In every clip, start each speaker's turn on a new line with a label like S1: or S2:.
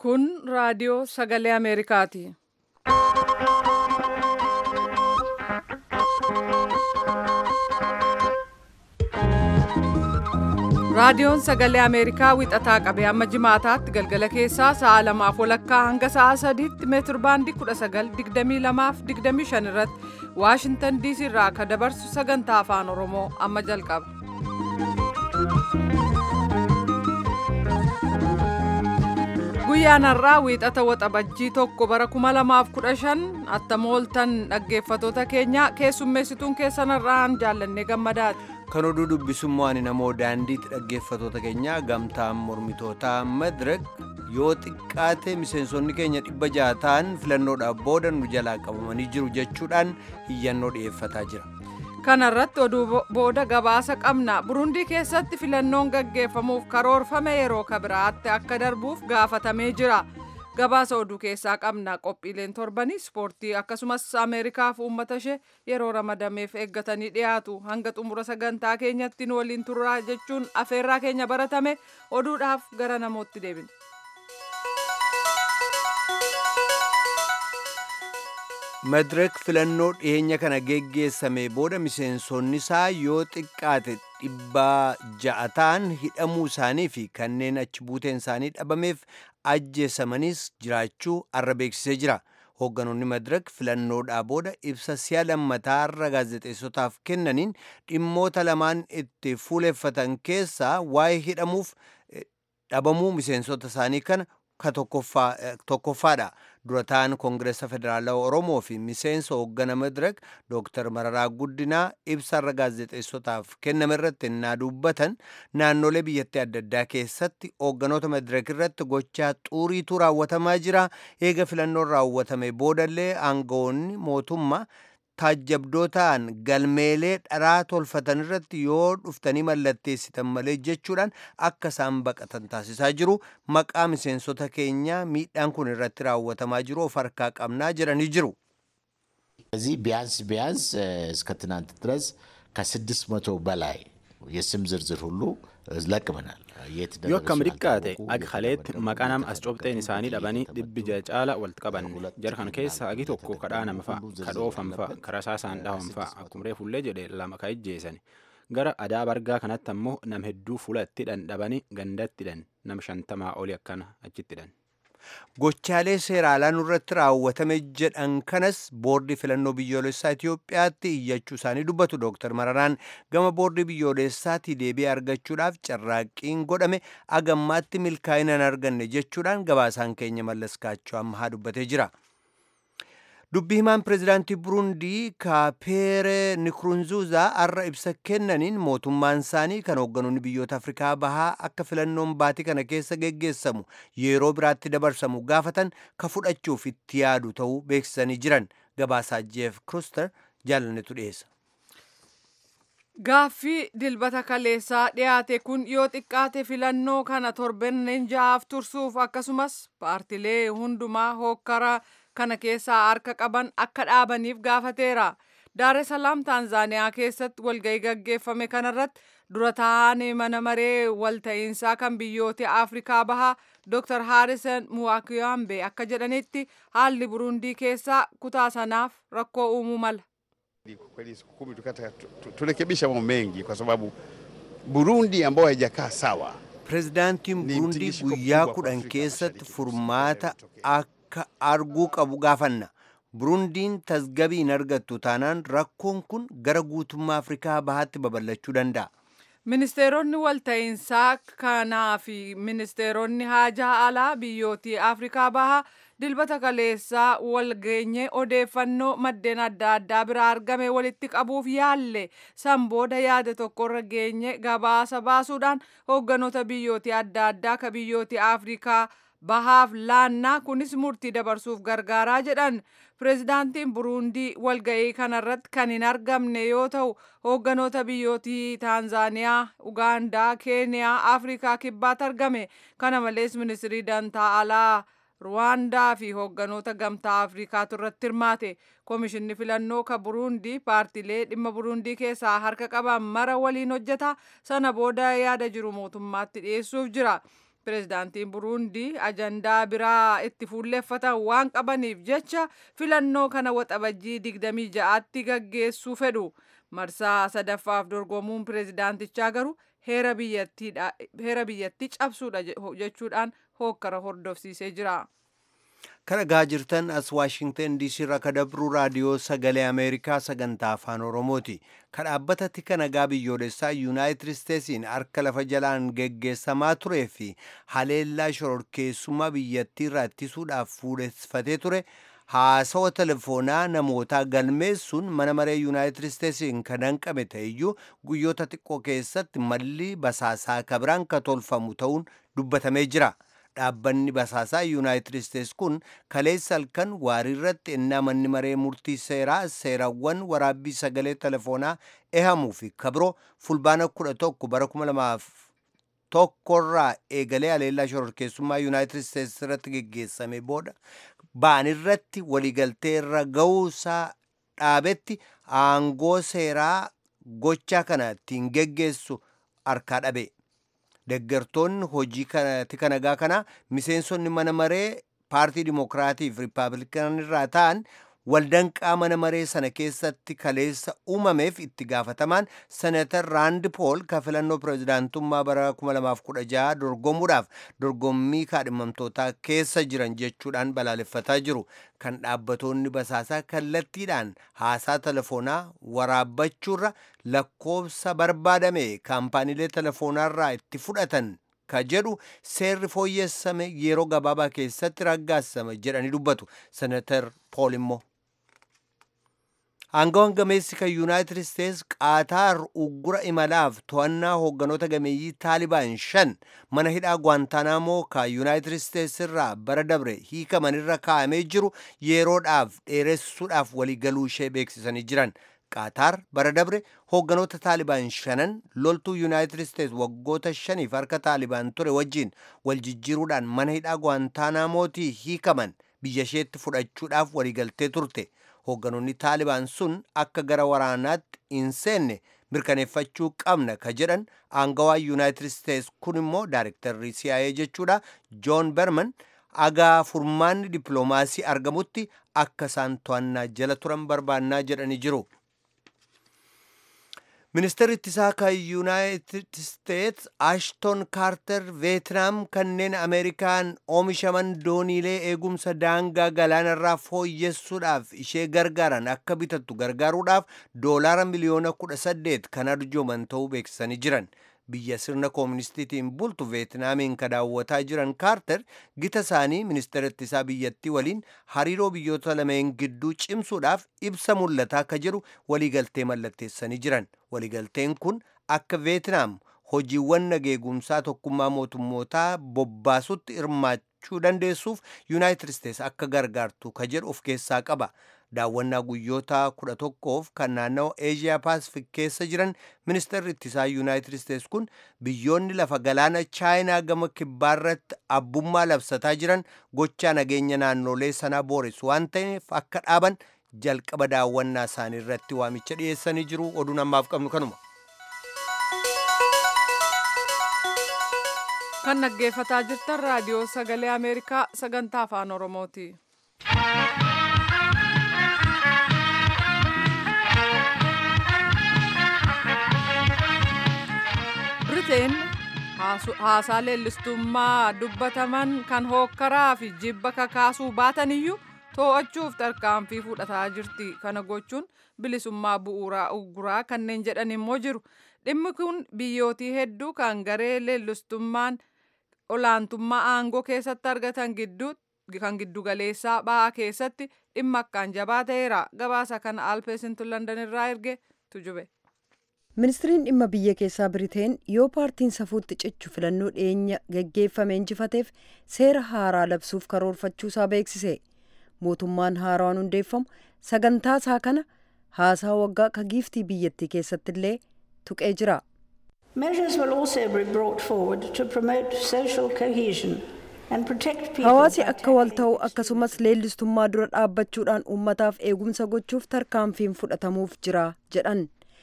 S1: Kun raadiyoo sagalee Ameerikaati. Raadiyoon sagalee Ameerikaa wixataa qabee amma jimaataatti galgala keessaa sa'a lamaaf walakkaa hanga sa'a sadiitti meetir baandii 1922 fi 25 irratti Waashintan DC irraa akka dabarsu sagantaa afaan Oromoo amma jalqaba. Guyyaan har'aa wiixata waxabajjii tokko bara 2015 attamooltan dhaggeeffatoota keenya keessummeessituun keessan har'aan jaallannee gammadaati.
S2: kan oduu dubbisummoo ani namoo daandiitti dhaggeeffatoota keenya gamtaan mormitootaa madirek yoo xiqqaate miseensonni keenya dhibba jaha ta'an filannoodhaaf booda nu jalaa qabamanii jiru jechuudhaan iyyannoo dhi'eeffataa jira.
S1: kana irratti oduu booda gabaasa qabna burundii keessatti filannoon gaggeeffamuuf karoorfame yeroo kabiraatti akka darbuuf gaafatamee jira. gabaasa oduu keessaa qabna qophiileen torbanii ispoortii akkasumas ameerikaaf uummata ishee yeroo ramadameef eeggatanii dhiyaatu hanga xumura sagantaa keenyatti nu waliin turraa jechuun afeerraa keenya baratame oduudhaaf gara namootti deebina.
S2: madirek filannoo dhiyeenya kana geggeessame booda miseensonni isaa yoo xiqqaate dhibba ja'a ta'an hidhamuu isaanii fi kanneen achi buuteen isaanii dhabameef ajjeesamanis jiraachuu arra beeksisee jira. Hoogganoonni madirek filannoodhaa booda ibsa si'a lammataa irra gaazexeessotaaf kennaniin dhimmoota lamaan itti fuuleffatan keessaa waa'ee hidhamuuf dhabamuu miseensota isaanii kana ka tokkoffaadha. Dura ta'an Koongireesa Federaalawaa Oromoo fi miseensa hooggana madirek Dooktar Mararaa Guddinaa ibsa irra gaazexeessotaaf kenname irratti innaa dubbatan naannolee biyyattii adda addaa keessatti hoogganoota madirek irratti gochaa xuuriitu raawwatamaa jira. Eega filannoon raawwatame boodallee aangawoonni mootummaa taajjabdootaan galmeelee dharaa tolfatan irratti yoo dhuftanii mallatteessitan malee jechuudhaan akka isaan baqatan taasisaa jiru maqaa miseensota keenyaa miidhaan kun irratti raawwatamaa jiru of harkaa qabnaa jedhanii jiru.
S3: እዚህ ቢያንስ ቢያንስ እስከ ትናንት ድረስ ከስድስት መቶ በላይ የስም ዝርዝር ሁሉ ለቅመናል።
S4: yoo akkam xiqqaate agi kaleetti maqaa nama as cobxeen isaanii dhabanii dhibbi ja'a caala walitti qaban jarkan keessa agi tokko kadhaa nama fa'a kadhoofan fa'a karasaasaan dhawan fa'a akkuma reefullee jedhe lama ka ijjeessan gara adaa bargaa kanatti ammoo nam hedduu fuulatti hidhan dhabanii gandatti hidhan nam shantamaa oli akkana achitti hidhan.
S2: Gochaalee seeraalaa nurratti raawwatame jedhan kanas boordii filannoo biyyoolessaa Itoophiyaatti iyyachuu isaanii dubbatu Dooktar Mararaan gama boordii biyyoolessaatti deebii argachuudhaaf carraaqqiin godhame agammaatti milkaa'ina hin arganne jechuudhaan gabaasaan keenya mallaskaachuu ammaa dubbatee jira. dubbii himaan pireezidaantii burundii kaapeere nikurunzuuzaa har'a ibsa kennaniin mootummaan isaanii kan hoogganoonni biyyoota afrikaa bahaa akka filannoon baatii kana keessa geggeessamu yeroo biraatti dabarsamu gaafatan ka fudhachuuf itti yaadu ta'uu beeksisanii jiran gabaasaa jeef kruster jaalannetu dhiyeessa.
S1: Gaaffii dilbata kaleessaa dhiyaate kun yoo xiqqaate filannoo kana torbanneen ja'aaf tursuuf akkasumas paartilee hundumaa hookkara kana keessaa harka qaban akka dhaabaniif gaafateera. Daaree Salaam Taanzaaniyaa keessatti walgahii gaggeeffame kanarratti dura taa'an mana maree walta'iinsaa kan biyyoota Afrikaa bahaa Dr. Harrison Muwakiyambe akka jedhanitti haalli Burundii keessaa kutaa sanaaf rakkoo uumuu mala.
S5: Kweli siku kumi turekebisha mambo mengi kwa sababu Burundi ambayo haijakaa sawa.
S2: Pireezidaantiin Burundii guyyaa kudhan keessatti furmaata akka arguu qabu gaafanna. Burundiin tasgabii hin argattu taanaan rakkoon kun gara guutummaa Afrikaa bahaatti babal'achuu danda'a.
S1: Ministeeronni walta'iinsaa kanaa fi ministeeronni haajaa alaa biyyootii Afrikaa bahaa dilbata kaleessaa walgeenye odeeffannoo maddeen adda addaa biraa argame walitti qabuuf yaalle san booda yaada tokkorra geenye gabaasa baasuudhaan hoogganoota biyyootii adda addaa ka biyyootii Afrikaa bahaaf laannaa kunis murtii dabarsuuf gargaaraa jedhan pireezidaantiin buruundii walga'ii kanarratti kan hin argamne yoo ta'u hoogganoota biyyootii taanzaaniyaa ugaandaa keeniyaa afrikaa kibbaatti argame kana malees ministirii dantaa alaa ruwaandaa fi hoogganoota gamtaa afrikaatu irratti hirmaate koomishinni filannoo ka buruundii paartilee dhimma buruundii keessaa harka qaban mara waliin hojjeta sana booda yaada jiru mootummaatti dhiyeessuuf jira pireezidaantiin buruundii ajandaa biraa itti fuulleeffatan waan qabaniif jecha filannoo kana waxabajjii 26tti gaggeessuu fedhu marsaa sadaffaaf dorgomuun pireezidaantichaa garuu heera biyyattii cabsuudha jechuudhaan hookkara hordofsiisee jira.
S2: kan dhagaa jirtan as waashingtan diisii irraa kadabruu raadiyoo sagalee ameerikaa sagantaa afaan oromooti kan dhaabbata tika nagaa biyyoolessaa yuunaayitid isteetsiin harka lafa jalaan geggeessamaa turee fi haleellaa shororkeessummaa biyyattii irraa ittisuudhaaf fuudheffatee ture haasawa telefoonaa namootaa galmeessuun mana maree yuunaayitid isteetsiin kan danqame ta'eyyuu guyyoota xiqqoo keessatti malli basaasaa kabiraan ka tolfamu ta'uun dubbatamee jira. dhaabbanni basaasaa yuunaayitid isteets kun kaleessa halkan waarii irratti ennaa manni maree murtii seeraa seerawwan waraabbii sagalee telefoonaa ehamuu fi kabiroo fulbaana kudha tokko bara kuma lamaaf tokkorraa eegalee haleellaa shororkeessummaa yuunaayitid isteets irratti geggeessame booda ba'an irratti waliigaltee irra ga'uusaa dhaabetti aangoo seeraa gochaa kana ittiin geggeessu harkaa dhabe. deggartoonni hojii tika nagaa kana miseensonni mana maree paartii dimokiraatiif riippaabilikaan irraa ta'an waldanqaa mana maree sana keessatti kaleessa uumameef itti gaafatamaan senatar raand pool ka filannoo pireezidaantummaa bara 2016 dorgomuudhaaf dorgommii kaadhimamtootaa keessa jiran jechuudhaan balaaleffataa jiru kan dhaabbatoonni basaasaa kallattiidhaan haasaa telefoonaa waraabbachuurra lakkoofsa barbaadame kaampaaniilee telefoonaarraa itti fudhatan ka jedhu seerri fooyyessame yeroo gabaabaa keessatti raggaasame jedhanii dubbatu senatar pool immoo Aangawan gameessi kan yuunaayitid isteets qaataar uggura imalaaf to'annaa hoogganoota gameeyyii taalibaan shan mana hidhaa gwaantaanaamoo kan yuunaayitid isteets irraa bara dabre hiikamanirra kaa'amee jiru yeroodhaaf dheeressuudhaaf waliigaluu ishee beeksisanii jiran. qaataar bara dabre hoogganoota taalibaan shanan loltuu yuunaayitid isteets waggoota shaniif harka taalibaan ture wajjiin wal jijjiiruudhaan mana hidhaa gwaantaanamootii hiikaman biyya isheetti fudhachuudhaaf waliigaltee turte. hoogganoonni taalibaan sun akka gara waraanaatti hin seenne mirkaneeffachuu qabna ka jedhan aangawaa yuunaayitid isteets kun immoo daarektarri CIA jechuudha joon berman agaa furmaanni dippiloomaasii argamutti akka isaan to'annaa jala turan barbaannaa jedhanii jiru. ministeerri ittisaa kan yuunaayitid isteets ashton kaarter veetinaam kanneen ameerikaan oomishaman dooniilee eegumsa daangaa galaanarraa fooyyessuudhaaf ishee gargaaran akka bitattu gargaaruudhaaf doolaara miliyoona kudha saddeet kan arjooman ta'uu beeksisanii jiran biyya sirna kooministiitiin bultu veetinaamiin ka daawwataa jiran kaarter gita isaanii ministeera ittisaa biyyattii waliin hariiroo biyyoota lameen gidduu cimsuudhaaf ibsa mul'ataa ka jedhu waliigaltee mallatteessanii jiran waliigalteen kun akka veetinaam hojiiwwan nageegumsaa tokkummaa mootummootaa bobbaasutti hirmaachuu dandeessuuf yuunaayitid isteets akka gargaartu ka jedhu of keessaa qaba daawwannaa guyyoota kudha tokkoof kan naannawaa eeshiyaa paasifik keessa jiran ministeerri ittisaa yuunaayitid isteets kun biyyoonni lafa galaana chaayinaa gama kibbaarratti abbummaa labsataa jiran gochaa nageenya naannolee sanaa booressu waan ta'eef akka dhaaban jalqaba daawwannaa isaanii irratti waamicha dhiyeessanii jiru oduun ammaaf qabnu kanuma.
S1: kan dhaggeeffataa jirtan raadiyoo sagalee ameerikaa sagantaa afaan oromooti. biriteen haasaa leellistummaa dubbataman kan hookkaraa fi jibba kakaasuu baataniyyuu to'achuuf tarkaanfii fudhataa jirti kana gochuun bilisummaa bu'uuraa ugguraa kanneen jedhan immoo jiru dhimmi kun biyyootii hedduu kan garee leellistummaan olaantummaa aangoo keessatti argatan gidduu kan giddugaleessaa ba'aa keessatti dhimma akkaan jabaa ta'eera gabaasa kana alpeesintu landan irraa erge tujube.
S6: ministiriin dhimma biyya keessaa biriteen yoo paartiin safuutti cichu filannoo dhiyeenya geggeeffame injifateef seera haaraa labsuuf karoorfachuusaa beeksise mootummaan haaraan hundeeffamu sagantaa isaa kana haasaa waggaa ka giiftii biyyattii keessatti illee tuqee jira.
S7: Measures will also be brought forward to promote social cohesion and protect people.
S6: Hawaasi akka wal ta'u akkasumas leellistummaa dura dhaabbachuudhaan uummataaf eegumsa gochuuf tarkaanfiin fudhatamuuf jira jedhan.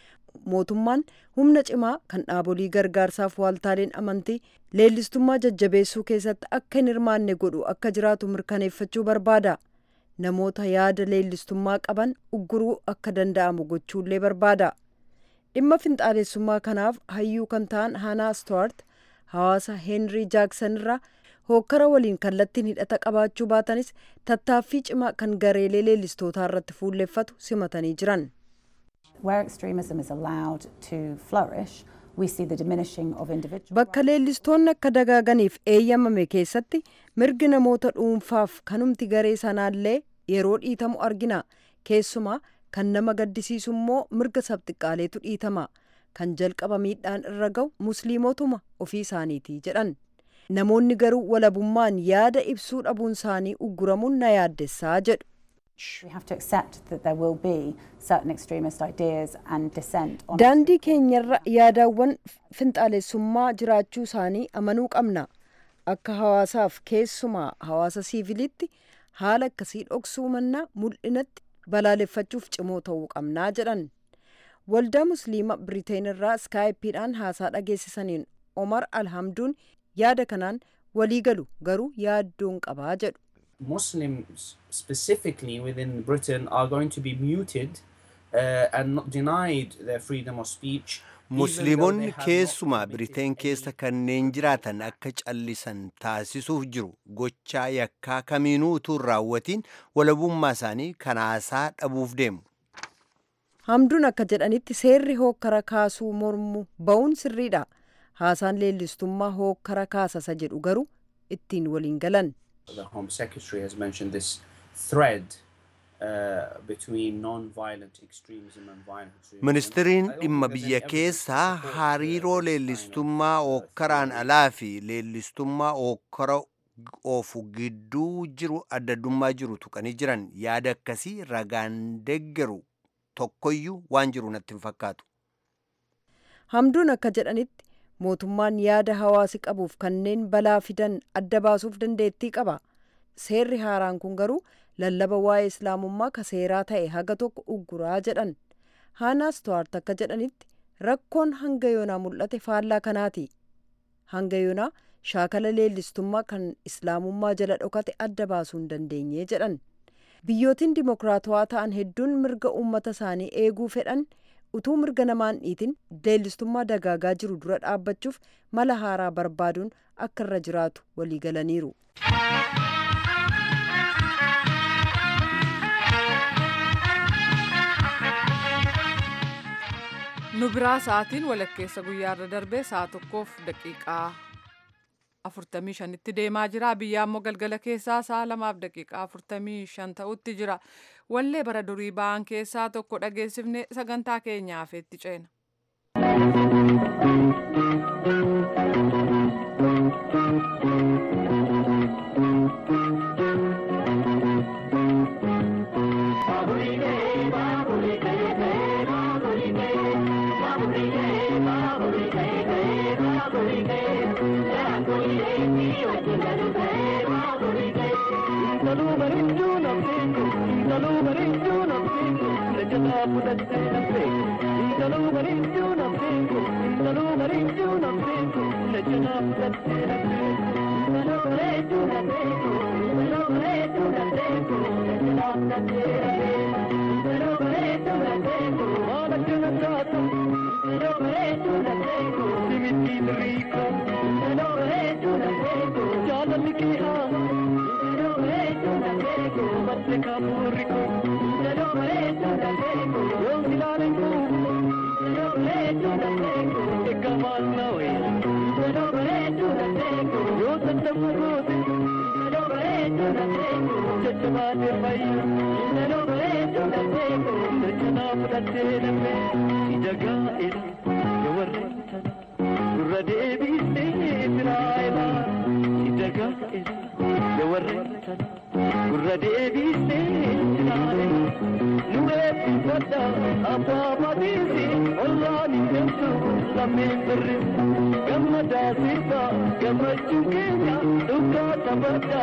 S6: mootummaan humna cimaa kan dhaabolii gargaarsaaf waaltaaleen amantii leellistummaa jajjabeessuu keessatti akka hin hirmaanne godhu akka jiraatu mirkaneeffachuu barbaada namoota yaada leellistummaa qaban ugguruu akka danda'amu gochuullee barbaada dhimma finxaalessummaa kanaaf hayyuu kan ta'an haanaa stuwaart hawaasa heenrii jaaksan irraa hookkara waliin kallattiin hidhata qabaachuu baatanis tattaaffii cimaa kan gareelee leellistootaa irratti fuulleffatu simatanii jiran.
S8: Where extremism is allowed to flourish, we see the diminishing of individual
S6: Bakka leellistoonni akka dagaaganiif eeyyamame keessatti mirgi namoota dhuunfaaf kanumti garee sanaallee yeroo dhiitamu argina. Keessumaa kan nama gaddisiisu immoo mirga sabxiqqaaleetu dhiitama. Kan jalqaba miidhaan irra ga'u musliimotuma ofii isaaniiti jedhan. Namoonni garuu walabummaan yaada ibsuu dhabuun isaanii ugguramuun na yaaddessaa jedhu.
S8: We have to accept that there will be certain extremist ideas and dissent on
S6: Daandii keenyarra yaadawwan finxaalessummaa jiraachuu isaanii amanuu qabna. Akka hawaasaaf keessumaa hawaasa siivilitti haala akkasii dhoksuu mannaa mul'inatti balaaleffachuuf cimoo ta'uu qabnaa jedhan. Waldaa Musliima Biriteen irraa iskaayipiidhaan haasaa dhageessisaniin Omar Alhamduun yaada kanaan walii galu garuu yaaddoon qabaa jedhu.
S9: Muslims specifically within Britain are going to be muted uh, and not denied their freedom of speech.
S2: Musliimonni keessumaa Biriteen keessa kanneen jiraatan akka callisan taasisuuf jiru gochaa yakkaa kamiinuu utuu hin raawwatiin walabummaa isaanii kan haasaa dhabuuf deemu.
S6: Hamduun akka jedhanitti seerri hookkara kaasuu mormu ba'uun sirriidha. Haasaan leellistummaa hookkara kaasasa jedhu garuu ittiin waliin galan.
S9: The Home Secretary has mentioned this thread uh, between non-violent extremism and violent extremism.
S2: Ministiriin
S9: I don't
S2: dhimma
S9: think there's
S2: biyya
S9: any
S2: keessaa
S9: evidence to support, uh,
S2: hariiroo
S9: this kind of,
S2: leellistummaa
S9: uh,
S2: hookkaraan
S9: thread.
S2: alaa fi leellistummaa hookkara oofu gidduu jiru addaddummaa jiru tuqanii jiran yaada akkasii ragaan deggeru tokkoyyuu waan jiru natti hin fakkaatu.
S6: Hamduun akka jedhanitti mootummaan yaada hawaasi qabuuf kanneen balaa fidan adda baasuuf dandeettii qaba. Seerri haaraan kun garuu lallaba waa'ee islaamummaa ka seeraa ta'e haga tokko ugguraa jedhan. Haanaa Stuwaart akka jedhanitti rakkoon hanga yoonaa mul'ate faallaa kanaati. Hanga yoonaa shaakala leellistummaa kan islaamummaa jala dhokate adda baasuu hin dandeenye jedhan. Biyyootiin dimokiraatawaa ta'an hedduun mirga uummata isaanii eeguu fedhan utuu mirga namaan dhiitin leellistummaa dagaagaa jiru dura dhaabbachuuf mala haaraa barbaaduun akka irra jiraatu walii galaniiru.
S1: nu biraa sa'aatiin walakkeessa guyyaarra darbee sa'a tokkoof daqiiqaa afurtamii shanitti deemaa jira biyya ammoo galgala keessaa sa'a lamaaf daqiiqaa afurtamii shan ta'utti jira wallee bara durii ba'an keessaa tokko dhageessifne sagantaa keenyaaf itti ceena.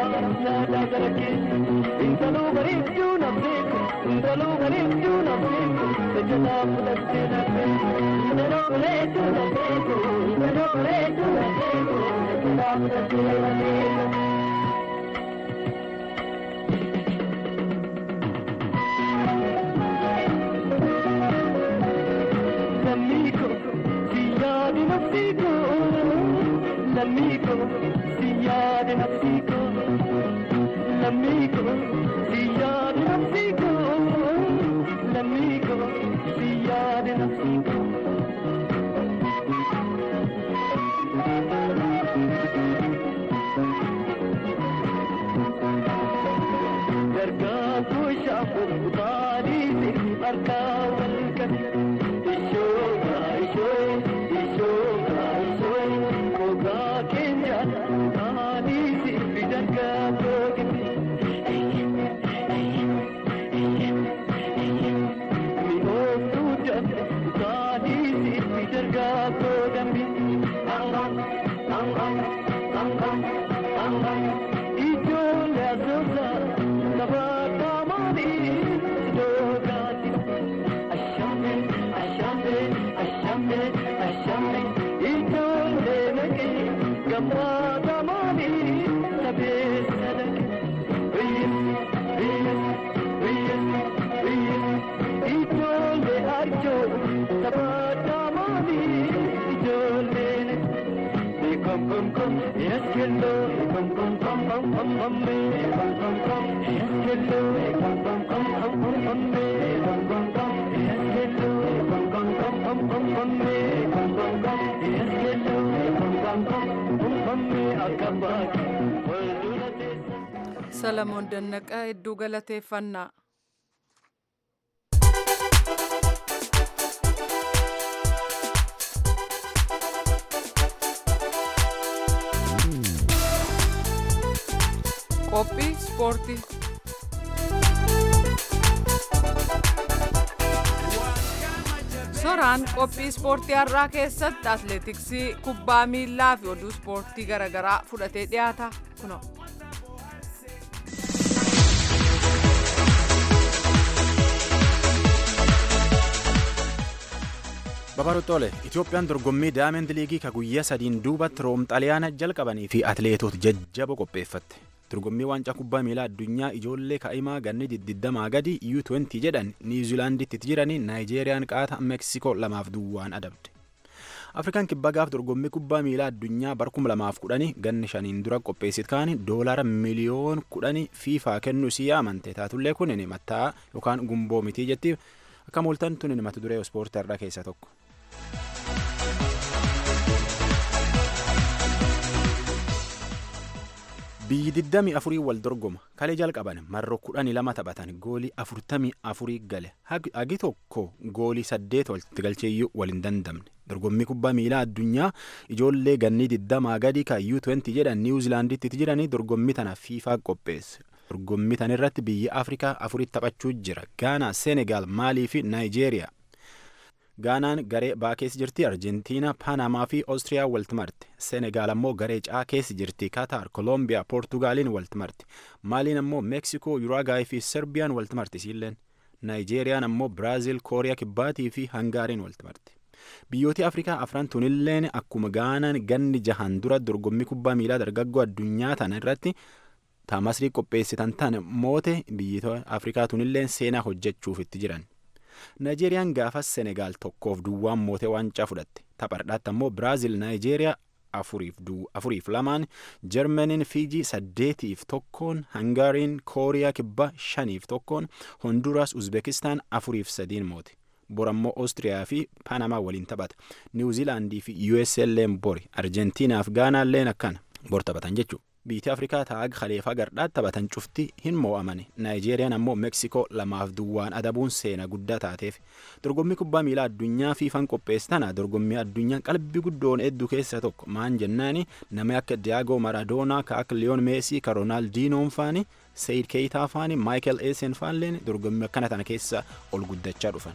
S10: Intalo bareedduu nafteeku, intalo bareedduu nafteeku,
S1: Salamoon Dannaqa hedduu galateeffannaa. Qophii ispoortii. Soraan qophii ispoortii har'aa keessatti atleetiksii kubbaa miilaa fi oduu ispoortii garaagaraa fudhatee dhiyaata kunoo.
S4: Babarottole Itoophiyaan dorgommii daayimend liigii ka guyyaa sadiin duubatti room xaliyaana jalqabanii fi atleetota jajjaboo qopheeffatte. Dorgommii waancaa kubbaa miilaa addunyaa ijoollee kaa'imaa ganni diddamaa gadi U20 jedhan Niwuziilaanditti jiranii Naayijeeriyaan qaata Meeksikoo lamaaf duwwaan adabde. Afrikaan kibbaa gaaf dorgommii kubbaa miilaa addunyaa bara 2010 ganni shaniin dura qopheessit kaani doolaara miliyoon 10 fiifaa kennuu si yaamante taatullee kun mataa yookaan gumboo mitii jetti akka mooltan tun mata duree ispoortii irraa keessaa tokko. biyyi 24 wal dorgoma kalee jalqaban marroo 12 taphatan goolii 44 gale hagi tokko goolii 8 walitti galcheeyyuu wal hin dandamne dorgommii kubbaa miilaa addunyaa ijoollee gannii 20 gadi kan U20 jedhan niwuziilaanditti jiranii dorgommii tana fiifaa qopheesse. dorgommii tan irratti biyyi afrikaa afuritti taphachuu jira gaanaa seenegaal maalii fi naayijeeriyaa gaanaan garee baa keessa jirti arjentiina paanamaa fi oostiriyaa walitti marte seenegaal ammoo garee caa keessa jirti kataar koolombiyaa poortugaaliin walitti marte maaliin ammoo meeksikoo yuraagaay fi serbiyaan walitti marti isiilleen naayijeeriyaan ammoo biraaziil kooriyaa kibbaatii fi hangaariin walitti marte biyyooti afrikaa afran tunilleen akkuma gaanaan ganni jahan dura dorgommii kubbaa miilaa dargaggoo addunyaa tana irratti taamasrii qopheessitan tan moote biyyoota afrikaa tunilleen seenaa hojjechuuf itti jiran. Naayijeeriyaan gaafas Senegaal tokkoof duwwaan mootee waancaa fudhatte. Taphardhaatti ammoo Biraaziil Naayijeeriyaa afuriif lamaan, Jarmaniin Fiijii saddeetiif tokkoon, Hangaariin Kooriyaa kibbaa shaniif tokkoon, Honduraas Uzbekistaan afuriif sadiin moote. Bor ammoo Oostiriyaa fi Paanamaa waliin taphata. Niwuziilaandii fi USA illeen bori. Arjentiinaaf Gaanaalleen akkana bor taphatan jechuudha. Biyyi Afrikaa taa'aa Khaleefaa gardhaatti taphatan cufti hin mo'amane. Naayijeeriyaan ammoo Meeksikoo lamaaf duwwaan adabuun seena guddaa taateef. Dorgommii kubbaa miilaa addunyaa fiifan qopheessitana dorgommii addunyaa qalbii guddoon hedduu keessa tokko maan jennaani nama akka Diyaagoo Maradoonaa ka akka Liyoon Meesii ka Roonaaldinoon faani Sayid Keeyitaa faani Maayikel Eesen faanleen dorgommii akkana tana keessa ol guddachaa dhufan.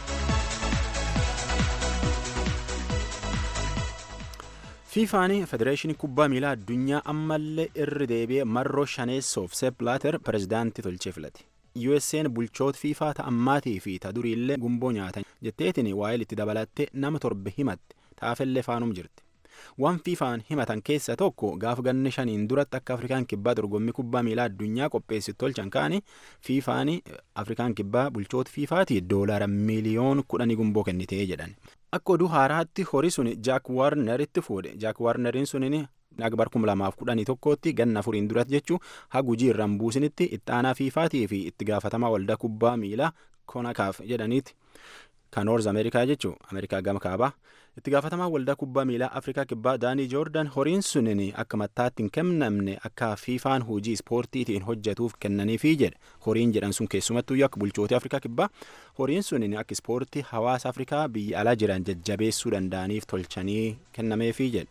S4: fiifaanii federeeshinii kubbaa miilaa addunyaa ammallee irri deebi'ee marroo shaneessoof sepp blaater pirezidaantii tolchee filate USA'n bulchoota fiifaa ta'ammaatii fi ta duriillee gumboo nyaatan jetteetiin waa'ee itti dabalattee nama torbe himatte taafellee faanum jirti. Waan fiifaan himatan keessa tokko gaafa ganna shaniin duratti akka Afrikaan kibbaa dorgommii kubbaa miilaa addunyaa qopheessi tolchan kaani fiifaan Afrikaan kibbaa bulchoota fiifaatii doolaara miiliyoon kudhanii gumboo kennitee jedhan. Akka oduu haaraatti horii sun Jaak Waarneritti fuudhe. Jaak Waarneriin sunin Akbar kuma lamaaf kudhanii tokkotti ganna afuriin duratti jechuu hagujii irraan buusinitti itti aanaa fiifaatii fi itti gaafatamaa waldaa kubbaa miilaa konakaaf jedhaniiti. Kan Noorz Ameerikaa jechuu Ameerikaa gama kaabaa. Itti gaafatamaa waldaa kubbaa miilaa Afrikaa kibbaa Daanii Joordan horiin sunin akka mattaatti hin kennamne akka fiifaan hojii ispoortiitiin hojjetuuf kennaniifi jedhe. Horiin jedhan sun keessumattuu akka bulchootii Afrikaa kibbaa horiin sunin akka ispoortii hawaasa Afrikaa biyya alaa jiran jajjabeessuu danda'aniif tolchanii kennameefi jedhe.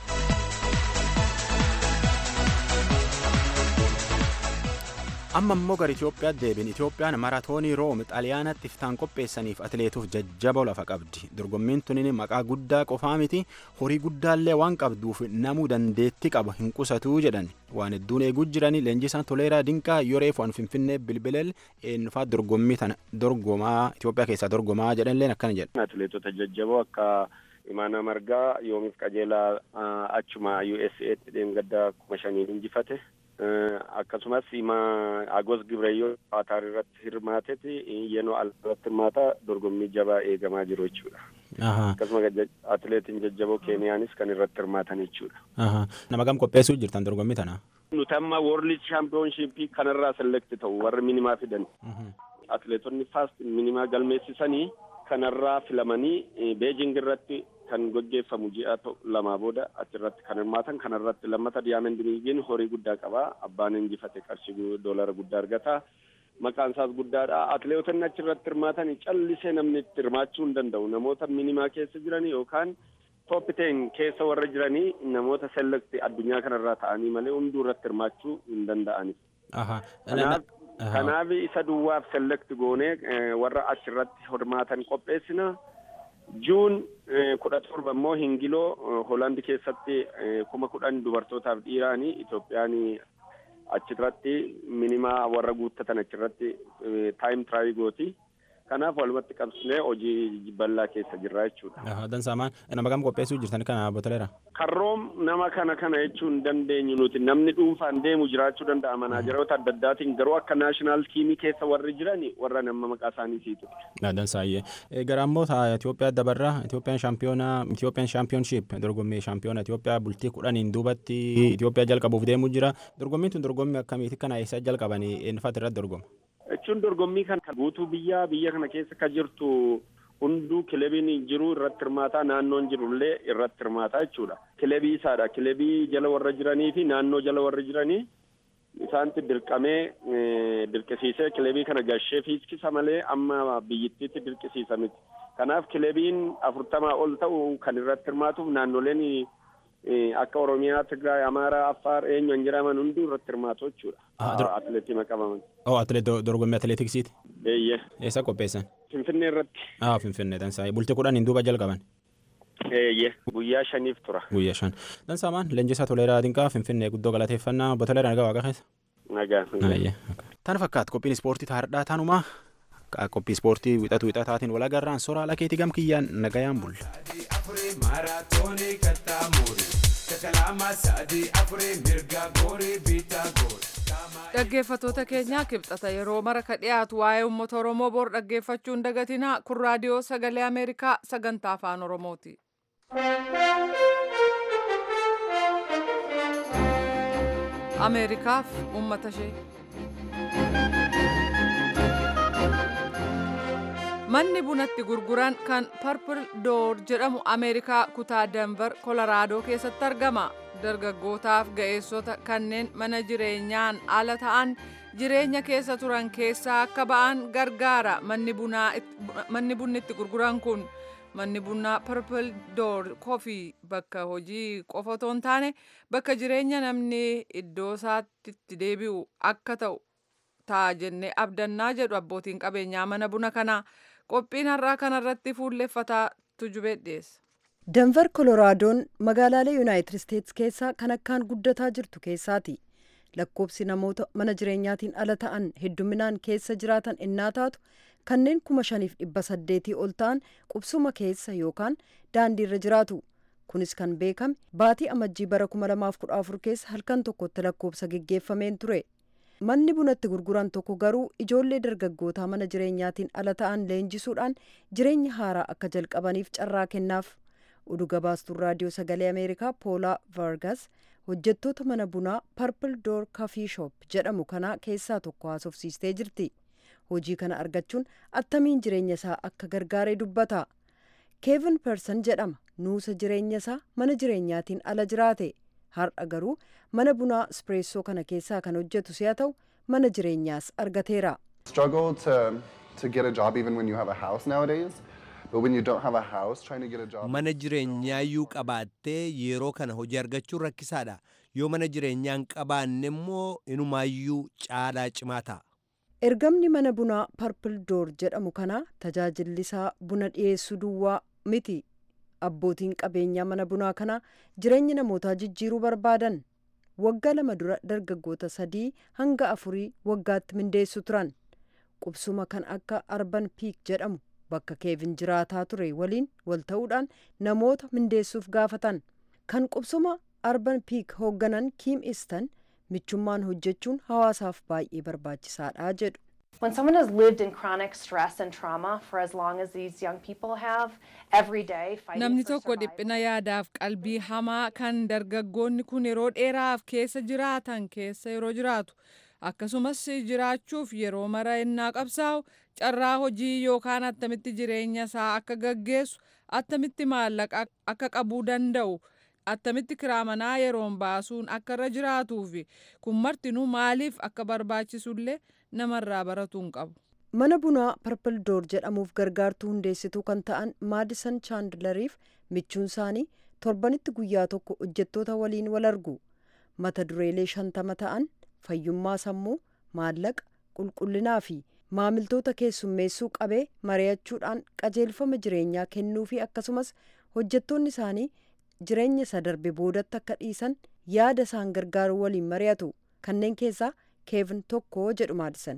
S4: amma immoo gara Itoophiyaatti deebiin Itoophiyaan maraatoonii Room xaaliyaanatti iftaan qopheessaniif atileetuuf jajjaboo lafa qabdi. Dorgommiin tunin maqaa guddaa qofaa miti horii guddaallee waan qabduuf namuu dandeetti qaba hin qusatu jedhan waan hedduun eeguu jiranii leenjisaan toleeraa dinqaa yoreef waan finfinnee bilbileel eenyufaa dorgommii tana dorgomaa Itoophiyaa keessaa dorgomaa jedhanilleen akkana jedha.
S10: Atileetota jajjaboo akka Imaanaa Margaa yoomiif qajeelaa achuma USA'tti deemgaddaa kuma shaniin injifate. akkasumas ima agos gibreyyoo qaataar irratti hirmaateeti yenoo al irratti hirmaata dorgommii jabaa eegamaa jiru jechuudha. akkasuma atileetiin jajjaboo keeniyaanis kan irratti hirmaatan jechuudha.
S4: nama gam qopheessuu jirtan dorgommii tana.
S10: nuti amma world championshipii kanarraa selekti ta'u warri minimaa fidan. atileetonni faast minimaa galmeessisanii kanarraa filamanii beejing irratti kan gaggeeffamu ji'a lamaa booda achirratti kan hirmaatan kanarratti lammata diyaamend liigiin horii guddaa qaba abbaan injifate qarshii doolara guddaa argata maqaan isaas guddaadha atileetonni achirratti hirmaatan callisee namni itti hirmaachuu hin danda'u namoota minimaa keessa jiran yookaan tooppiteen keessa warra jiranii namoota selekti addunyaa kanarraa ta'anii malee hunduu irratti hirmaachuu hin danda'ani. kanaaf isa duwwaaf selekti goonee warra achirratti hirmaatan qopheessina. juun kudha torba immoo hingiloo hoolaandi keessatti kuma kudhan dubartootaaf dhiiraanii Itoophiyaan achirratti minimaa warra guuttatan achirratti taayim tiraayi gooti. Kanaaf walumatti qabsinee hojii bal'aa keessa jirra jechuudha.
S4: Dansaamaan nama kam qopheessuu jirtan kana botoleera.
S10: Karroom nama kana kana jechuu hin dandeenyu nuti namni dhuunfaan deemu jiraachuu danda'a manaajaroota adda addaatiin garuu akka naashinaal tiimii keessa warri jiran warra nama maqaa isaanii siitu.
S4: Dansaayyee. Gara ammoo Itoophiyaa dabarraa Itoophiyaan shaampiyoonaa Itoophiyaan shaampiyoonshiip dorgommii shaampiyoona Itoophiyaa bultii kudhaniin duubatti Itoophiyaa jalqabuuf deemuu jira. Dorgommiin tun dorgommii akkamiiti kana eessa jalqabanii eenyufaati irratti dorgoma?
S10: jechuun dorgommii kan guutuu biyyaa biyya kana keessa ka jirtu hunduu kilebiin jiru irratti hirmaataa naannoon jirullee irratti hirmaataa jechuudha. Kilebii isaadha. Kilebii jala warra jiranii fi naannoo jala warra jiranii isaanitti dirqamee dirqisiisee kilebii kana gashee fiiskisa malee amma biyyittiitti dirqisiisa miti. Kanaaf kilebiin afurtamaa ol ta'u kan irratti hirmaatuuf naannoleen akka Oromiyaa, Tigraay, Amaaraa, Affaar eenyuun jedhaman hunduu irratti hirmaatu jechuudha. Atileetii maqabaman.
S4: Oh, atileet dorgommii atileetiksiiti.
S10: Eeyyee.
S4: Eessa qopheessan?
S10: Finfinnee irratti.
S4: Ah, Finfinnee dansaa. Bultii kudhaniin duuba jalqaban.
S10: Eeyyee. Guyyaa shaniif tura.
S4: Guyyaa shan. Dansaamaan leenjisaa toleeraa dinqaa Finfinnee guddoo galateeffannaa botoleera nagaa waaqa keessa.
S10: Nagaa.
S4: Tana fakkaata qophiin ispoortii taardhaa tanumaa qophii ispoortii wixatu wixataatiin wal agarraan soraa lakeetii gam kiyyaan nagayaan bulla.
S1: dhaggeeffatoota keenyaa kibxata yeroo mara ka dhiyaatu waa'ee uummata oromoo bor dhaggeeffachuu hin dagatinaa kun raadiyoo sagalee ameerikaa sagantaa afaan oromooti. ameerikaaf uummata ishee. manni bunatti gurguran kan parpil door jedhamu ameerikaa kutaa denver kolaraadoo keessatti argama dargaggootaaf ga'eessota kanneen mana jireenyaan ala ta'an jireenya keessa turan keessaa akka ba'an gargaara manni bunni itti gurguran kun manni bunaa parpil door kofii bakka hojii qofa otoo hin taane bakka jireenya namni iddoo isaatti itti deebi'u akka ta'u ta'a jennee abdannaa jedhu abbootiin qabeenyaa mana buna kanaa qophiin har'aa kanarratti fuulleffataa tujubee dhiyeessa.
S6: denver koloraadoon magaalaalee yuunaayitid isteetsi keessaa kan akkaan guddataa jirtu keessaati lakkoobsi namoota mana jireenyaatiin ala ta'an hedduminaan keessa jiraatan innaa taatu kanneen kuma shaniif dhibba saddeetii ol ta'an qubsuma keessa yookaan daandiirra jiraatu. kunis kan beekame baatii amajjii bara 2014 keessa halkan tokkotti lakkoobsa geggeeffameen ture manni bunatti gurguran tokko garuu ijoollee dargaggootaa mana jireenyaatiin ala ta'an leenjisuudhaan jireenya haaraa akka jalqabaniif carraa kennaaf oduu gabaastuun raadiyoo sagalee ameerikaa poolaa vargas hojjettoota mana bunaa parpil door kafii shoop jedhamu kanaa keessaa tokko haasofsiistee jirti hojii kana argachuun attamiin jireenya isaa akka gargaaree dubbata keevin person jedhama nuusa jireenya isaa mana jireenyaatiin ala jiraate har'a garuu mana bunaa ispreessoo kana keessaa kan hojjetu si'a ta'u mana jireenyaas argateera.
S11: struggle to to get a job even when you have a house nowadays. But when you don't have a house, trying to get a job.
S2: Mana jireenyaayyuu qabaattee yeroo kana hojii argachuun rakkisaadha. Yoo mana jireenyaa hin qabaanne immoo inumaayyuu caalaa cimaa ta'a.
S6: Ergamni mana bunaa Purple Door jedhamu kana tajaajilli isaa buna dhiyeessuu duwwaa miti. Abbootiin qabeenyaa mana bunaa kanaa jireenya namootaa jijjiiruu barbaadan. Waggaa lama dura dargaggoota sadii hanga afurii waggaatti mindeessu turan. Qubsuma kan akka Arban Piik jedhamu bakka keevin jiraataa ture waliin wal ta'uudhaan namoota mindeessuuf gaafatan. Kan qubsuma Arban Piik hoogganan Kiim Istan michummaan hojjechuun hawaasaaf baay'ee barbaachisaadha jedhu.
S12: When someone has lived in chronic stress and trauma for as long as these young people have, every day fighting
S1: Namni
S12: for
S1: tokko dhiphina yaadaaf qalbii hamaa kan dargaggoonni kun yeroo dheeraaf keessa jiraatan keessa yeroo jiraatu akkasumas jiraachuuf yeroo mara innaa qabsaa'u carraa hojii yookaan attamitti jireenya isaa akka gaggeessu attamitti maallaqa akka qabuu danda'u attamitti kiraa manaa yeroon baasuun akka irra jiraatuu fi kun martinuu maaliif akka barbaachisullee namarraa baratuun qabu.
S6: Mana bunaa Purple Door jedhamuuf gargaartuu hundeessituu kan ta'an Maadisan Chaandlariif michuun isaanii torbanitti guyyaa tokko hojjettoota waliin wal argu. Mata dureelee shantama ta'an fayyummaa sammuu, maallaqa, qulqullinaa fi maamiltoota keessummeessuu qabee mari'achuudhaan qajeelfama jireenyaa kennuu fi akkasumas hojjettoonni isaanii jireenya isa darbe boodatti akka dhiisan yaada isaan gargaaru waliin mari'atu. Kanneen keessaa Keevin tokko jedhu Maadisan.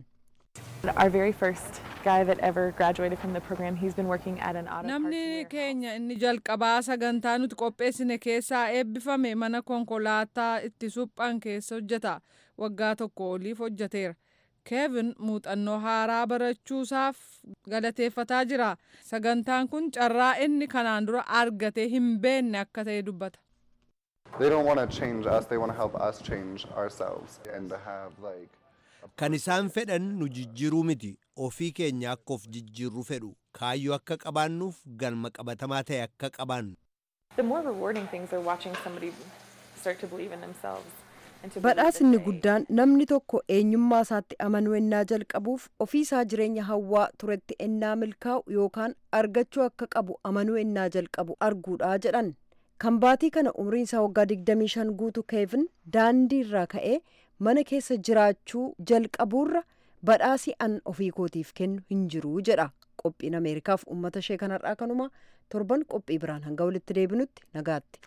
S13: Our very first guy that ever graduated from the program, he's been working at an auto
S1: Namni keenya inni jalqabaa sagantaa nuti qopheessine keessaa eebbifame mana konkolaataa itti suphan keessa hojjeta. Waggaa tokko oliif hojjeteera. Keevin muuxannoo haaraa barachuusaaf galateeffataa jira. Sagantaan kun carraa inni kanaan dura argatee hin beenne akka ta'e dubbata.
S11: They don't want to change us. They want to help us change ourselves and to have like.
S2: Kan isaan fedhan nu jijjiiruu miti. Ofii keenya akka of jijjiirru fedhu. Kaayyoo akka qabaannuuf galma qabatamaa ta'e akka qabaannu.
S13: The more rewarding things are watching somebody start to believe in themselves. and to believe that
S6: Badhaasni
S13: they-
S6: guddaan namni tokko eenyummaa isaatti amanuu ennaa jalqabuuf ofii isaa jireenya hawwaa turetti ennaa milkaa'u yookaan argachuu akka qabu amanuu ennaa jalqabu arguudha jedhan. Kan baatii kana umriin isaa waggaa 25 guutu Keevin daandii irraa ka'ee mana keessa jiraachuu jalqabuurra badhaasii an ofii kootiif kennu hin jiru jedha. Qophiin Ameerikaaf uummata ishee kanarraa kanuma torban qophii biraan hanga walitti deebinutti nagaatti.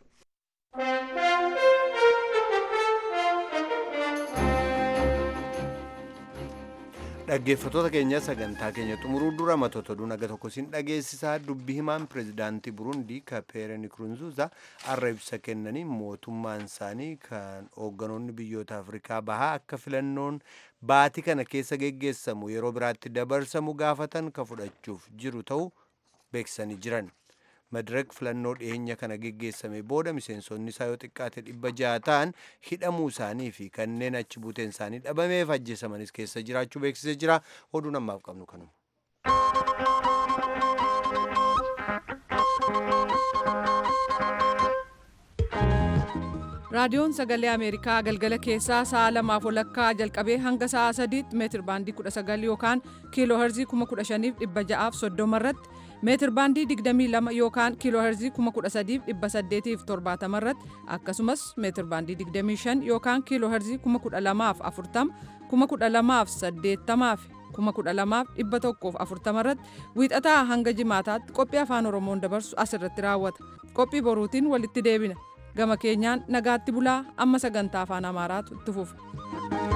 S2: Dhaggeeffattoota keenya sagantaa keenya xumuruu dura matoota oduu naga tokko siin dhageessisaa dubbi himaan pirezidaantii Burundii ka Peere Nkurunziza har'a ibsa kennanii mootummaan isaanii kan hoogganoonni biyyoota Afrikaa bahaa akka filannoon baatii kana keessa geggeessamu yeroo biraatti dabarsamu gaafatan ka fudhachuuf jiru ta'uu beeksisanii jiran. Madirek filannoo dhiyeenya kana geggeessame booda miseensonni isaa yoo xiqqaate dhibba ja'a ta'an hidhamuu isaanii fi kanneen achi buuteen isaanii dhabameef ajjeesamanis keessa jiraachuu beeksisee jira. Oduu namaaf qabnu kanuma.
S1: Raadiyoon Sagalee Ameerikaa galgala keessaa sa'a lamaaf walakkaa jalqabee hanga sa'a sadiitti meetir baandii 19 yookaan kiiloo herzii 15,630 irratti meetir baandii 22 yookaan kiiloo herzii 13,870 irratti akkasumas meetir baandii 25 yookaan kiiloo herzii 12,040 12,080 fi 12,140 irratti wiixataa hanga jimaataatti qophii afaan oromoon dabarsu asirratti raawwata qophii boruutiin walitti deebina gama keenyaan nagaatti bulaa amma sagantaa afaan amaaraatu itti fufa.